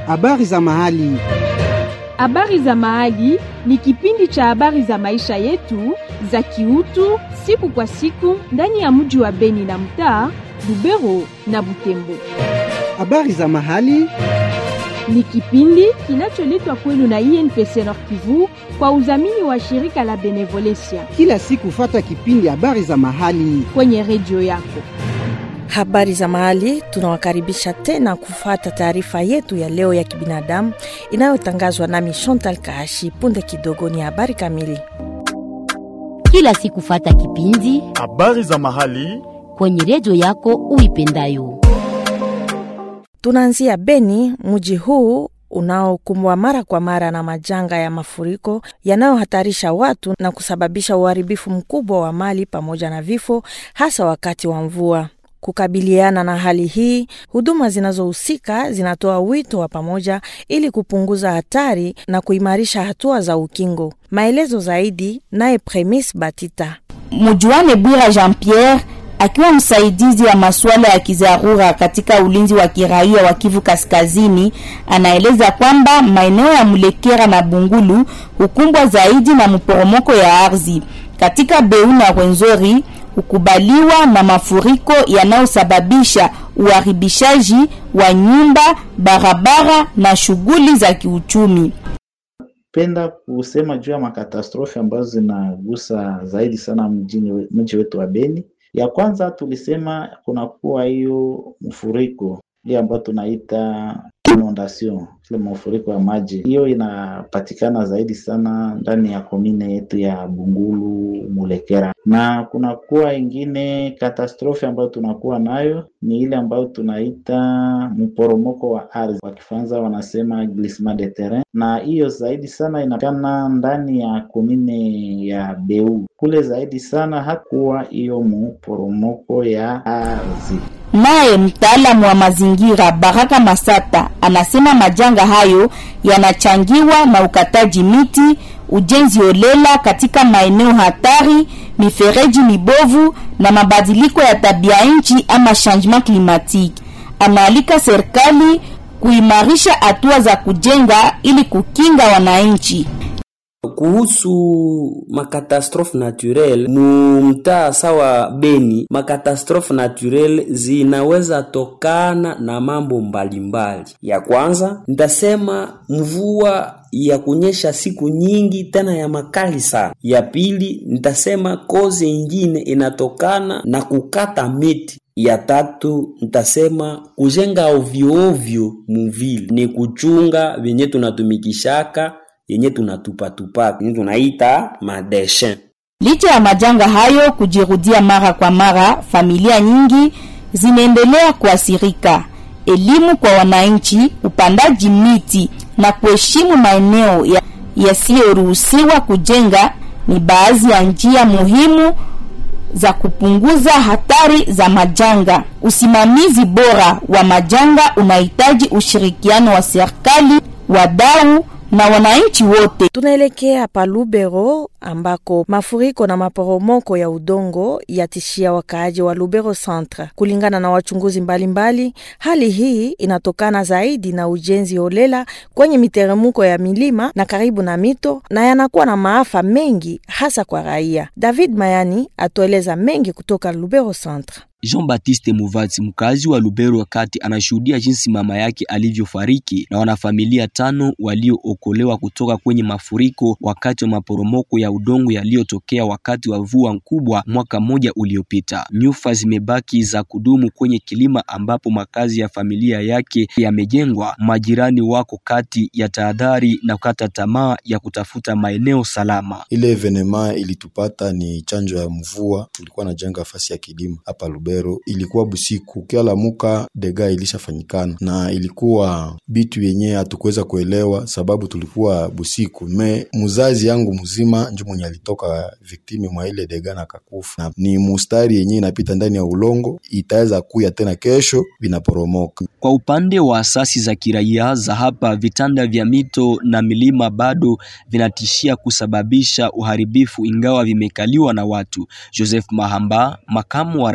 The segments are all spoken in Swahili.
Habari za mahali. Habari za mahali ni kipindi cha habari za maisha yetu za kiutu siku kwa siku ndani ya mji wa Beni na mtaa Lubero na Butembo. Habari za mahali. Ni kipindi kinacholetwa kwenu na INPC Nord Kivu kwa udhamini wa shirika la Benevolencia Kila siku fata kipindi habari za mahali. kwenye redio yako. Habari za mahali, tunawakaribisha tena kufata taarifa yetu ya leo ya kibinadamu inayotangazwa nami Chantal Kahashi. Punde kidogo ni habari kamili. kila siku fata kipindi Habari za mahali. kwenye redio yako uipendayo. Tunaanzia Beni, mji huu unaokumbwa mara kwa mara na majanga ya mafuriko yanayohatarisha watu na kusababisha uharibifu mkubwa wa mali pamoja na vifo, hasa wakati wa mvua. Kukabiliana na hali hii, huduma zinazohusika zinatoa wito wa pamoja ili kupunguza hatari na kuimarisha hatua za ukingo. Maelezo zaidi naye Premis Batita. Mujuane Bwira Jean Pierre akiwa msaidizi wa masuala ya kidharura katika ulinzi wa kiraia wa Kivu Kaskazini, anaeleza kwamba maeneo ya Mulekera na Bungulu hukumbwa zaidi na mporomoko ya ardhi. Katika Beu na Rwenzori hukubaliwa na mafuriko yanayosababisha uharibishaji wa nyumba, barabara na shughuli za kiuchumi. penda kusema juu ya makatastrofi ambazo zinagusa zaidi sana mjini we- mji wetu wa Beni. Ya kwanza tulisema kunakuwa hiyo mfuriko hiyo ambayo tunaita inundation, ile mafuriko ya maji. Hiyo inapatikana zaidi sana ndani ya komine yetu ya Bungulu, Mulekera, na kunakuwa ingine katastrofi ambayo tunakuwa nayo ni ile ambayo tunaita mporomoko wa ardhi, kwa Kifaransa wanasema glissement de terrain, na hiyo zaidi sana inapatikana ndani ya komine ya Beu kule zaidi sana hakuwa hiyo mporomoko ya ardhi. Naye mtaalamu wa mazingira Baraka Masata anasema majanga hayo yanachangiwa na ukataji miti, ujenzi holela katika maeneo hatari, mifereji mibovu na mabadiliko ya tabia nchi ama changement climatique. Anaalika serikali kuimarisha hatua za kujenga ili kukinga wananchi. kuhusu makatastrofe naturel mu mtaa sawa Beni, makatastrofe naturel zinaweza tokana na mambo mbalimbali. Ya kwanza nitasema mvua ya kunyesha siku nyingi tena ya makali sana. Ya pili nitasema kozi ingine inatokana na kukata miti. Ya tatu nitasema kujenga ovyo ovyo muvili, ni kuchunga venye tunatumikishaka yenye tunatupatupaka yenye tunaita madeshin. Licha ya majanga hayo kujirudia mara kwa mara, familia nyingi zinaendelea kuathirika. Elimu kwa wananchi, upandaji miti na kuheshimu maeneo ya- yasiyoruhusiwa kujenga ni baadhi ya njia muhimu za kupunguza hatari za majanga. Usimamizi bora wa majanga unahitaji ushirikiano wa serikali, wadau na wananchi wote. Tunaelekea pa Lubero ambako mafuriko na maporomoko ya udongo yatishia wakaaji wa Lubero Centre. Kulingana na wachunguzi mbalimbali, hali hii inatokana zaidi na ujenzi holela kwenye miteremko ya milima na karibu na mito na yanakuwa na maafa mengi hasa kwa raia. David Mayani atueleza mengi kutoka Lubero Centre. Jean-Baptiste Muvatsi mkazi wa Lubero wakati anashuhudia jinsi mama yake alivyofariki na wanafamilia tano waliookolewa kutoka kwenye mafuriko wakati wa maporomoko ya udongo yaliyotokea wakati wa mvua kubwa mwaka mmoja uliopita. Nyufa zimebaki za kudumu kwenye kilima ambapo makazi ya familia yake yamejengwa. Majirani wako kati ya tahadhari na kukata tamaa ya kutafuta maeneo salama. Ile evenema ilitupata ni chanjo ya mvua, tulikuwa najenga fasi ya kilimo hapa Lubero. Ilikuwa busiku, ukialamuka dega ilishafanyikana, na ilikuwa bitu yenye hatukuweza kuelewa sababu tulikuwa busiku. Me muzazi yangu mzima njo mwenye alitoka viktimi mwa ile dega na kakufa, na ni mustari yenye inapita ndani ya ulongo, itaweza kuya tena kesho vinaporomoka. Kwa upande wa asasi za kiraia za hapa, vitanda vya mito na milima bado vinatishia kusababisha uharibifu ingawa vimekaliwa na watu. Joseph Mahamba, makamu wa rais wa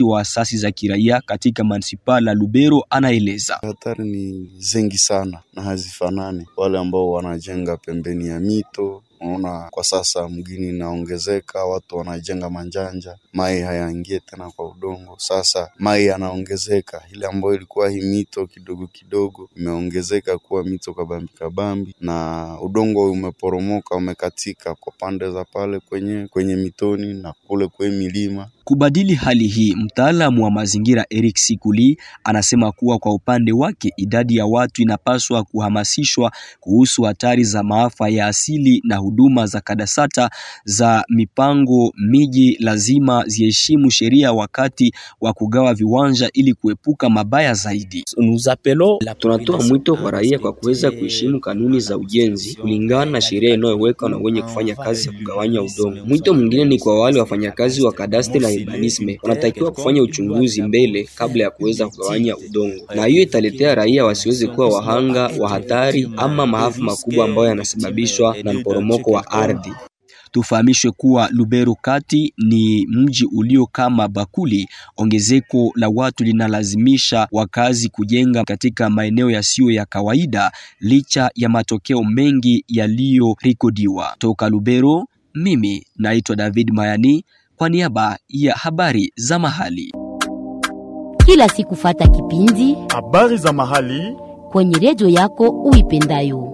wa asasi za kiraia katika manispaa la Lubero anaeleza. Hatari ni zengi sana na hazifanani. Wale ambao wanajenga pembeni ya mito Unaona, kwa sasa mgini inaongezeka, watu wanajenga manjanja, mai hayaingie tena kwa udongo. Sasa mai yanaongezeka, ile ambayo ilikuwa hii mito kidogo kidogo imeongezeka kuwa mito kabambi kabambi, na udongo umeporomoka, umekatika kwa pande za pale kwenye kwenye mitoni na kule kwenye milima. Kubadili hali hii, mtaalamu wa mazingira Eric Sikuli anasema kuwa kwa upande wake idadi ya watu inapaswa kuhamasishwa kuhusu hatari za maafa ya asili na huduma za kadasata za mipango miji lazima ziheshimu sheria wakati wa kugawa viwanja ili kuepuka mabaya zaidi. Tunatoa mwito kwa raia kwa kuweza kuheshimu kanuni za ujenzi kulingana na sheria inayowekwa na wenye kufanya kazi ya kugawanya udongo. Mwito mwingine ni kwa wale wafanyakazi wa kadastre na urbanisme, wanatakiwa kufanya uchunguzi mbele kabla ya kuweza kugawanya udongo, na hiyo italetea raia wasiweze kuwa wahanga wa hatari ama maafa makubwa ambayo yanasababishwa na mporomoko wa ardhi. Tufahamishwe kuwa Lubero kati ni mji ulio kama bakuli. Ongezeko la watu linalazimisha wakazi kujenga katika maeneo yasiyo ya kawaida licha ya matokeo mengi yaliyorekodiwa. Toka Lubero, mimi naitwa David Mayani kwa niaba ya habari za mahali. Kila siku fata kipindi habari za mahali kwenye redio yako uipendayo.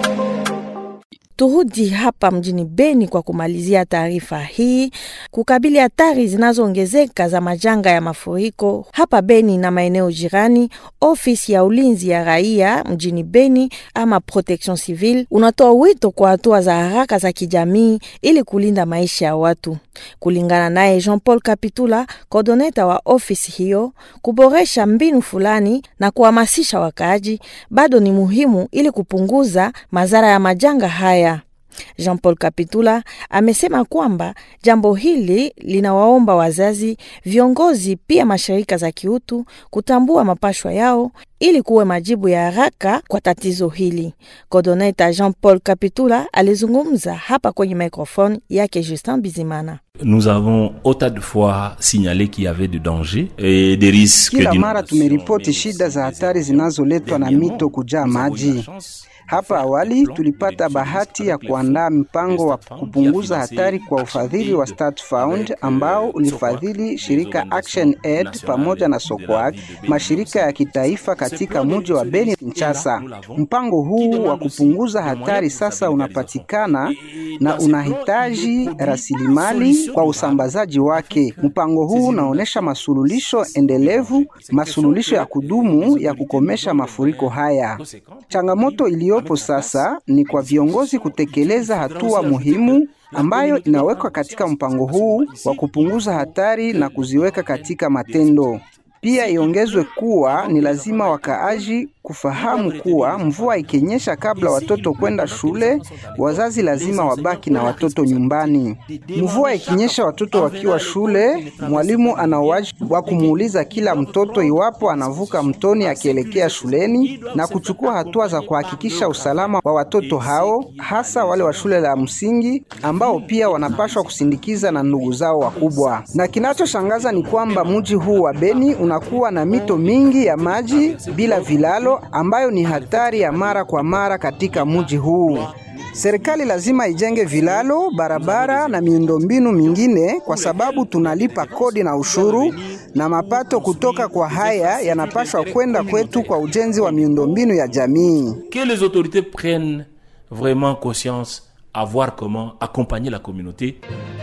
Turudi hapa mjini Beni kwa kumalizia taarifa hii. Kukabili hatari zinazoongezeka za majanga ya mafuriko hapa Beni na maeneo jirani, ofisi ya ulinzi ya raia mjini Beni ama Protection Civile unatoa wito kwa hatua za haraka za kijamii ili kulinda maisha ya watu. Kulingana naye Jean Paul Kapitula, kodoneta wa ofisi hiyo, kuboresha mbinu fulani na kuhamasisha wakaaji bado ni muhimu ili kupunguza madhara ya majanga haya. Jean Paul Kapitula amesema kwamba jambo hili linawaomba wazazi, viongozi, pia mashirika za kiutu kutambua mapashwa yao ili kuwe majibu ya haraka kwa tatizo hili. Kodoneta Jean Paul Kapitula alizungumza hapa kwenye microphone yake Justin Bizimana. Nous avons autant de fois signalé qu'il y avait de dangers et des risques. Kila mara tumeripoti shida za hatari zinazoletwa na mito kujaa maji. Hapa awali tulipata bahati ya kuandaa mpango wa kupunguza hatari kwa ufadhili wa Start Fund ambao ulifadhili shirika Action Aid pamoja na Sokoak, mashirika ya kitaifa katika mji wa Beni Kinshasa. Mpango huu wa kupunguza hatari sasa unapatikana na unahitaji rasilimali kwa usambazaji wake. Mpango huu unaonyesha masuluhisho endelevu, masuluhisho ya kudumu ya kukomesha mafuriko haya. Changamoto iliyopo sasa ni kwa viongozi kutekeleza hatua muhimu ambayo inawekwa katika mpango huu wa kupunguza hatari na kuziweka katika matendo. Pia iongezwe kuwa ni lazima wakaaji kufahamu kuwa mvua ikinyesha kabla watoto kwenda shule, wazazi lazima wabaki na watoto nyumbani. Mvua ikinyesha watoto wakiwa shule, mwalimu ana wajibu wa kumuuliza kila mtoto iwapo anavuka mtoni akielekea shuleni na kuchukua hatua za kuhakikisha usalama wa watoto hao, hasa wale wa shule la msingi ambao pia wanapashwa kusindikiza na ndugu zao wakubwa. Na kinachoshangaza ni kwamba mji huu wa Beni unakuwa na mito mingi ya maji bila vilalo ambayo ni hatari ya mara kwa mara katika mji huu. Serikali lazima ijenge vilalo, barabara na miundombinu mingine kwa sababu tunalipa kodi na ushuru na mapato kutoka kwa haya yanapashwa kwenda kwetu kwa ujenzi wa miundombinu ya jamii. Que les autorités prennent vraiment conscience à voir comment accompagner la communauté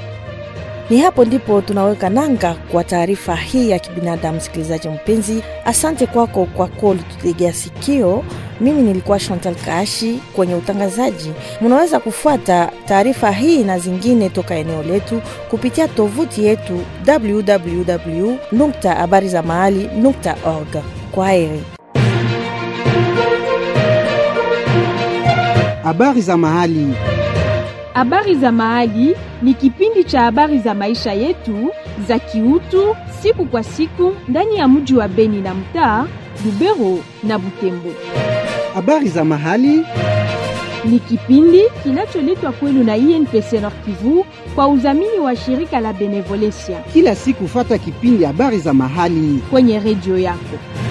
Ni hapo ndipo tunaweka nanga kwa taarifa hii ya kibinadamu. Msikilizaji mpenzi, asante kwako kwa kututegea sikio. Mimi nilikuwa Chantal Kaashi kwenye utangazaji. Mnaweza kufuata taarifa hii na zingine toka eneo letu kupitia tovuti yetu www habari za mahali org. Kwa heri. Habari za mahali. Habari za Mahali ni kipindi cha habari za maisha yetu za kiutu siku kwa siku ndani ya mji wa Beni na mtaa Lubero na Butembo. Habari za mahali Ni kipindi kinacholetwa kwenu na INPC Nord Kivu kwa udhamini wa shirika la Benevolencia Kila siku fata kipindi habari za mahali kwenye redio yako.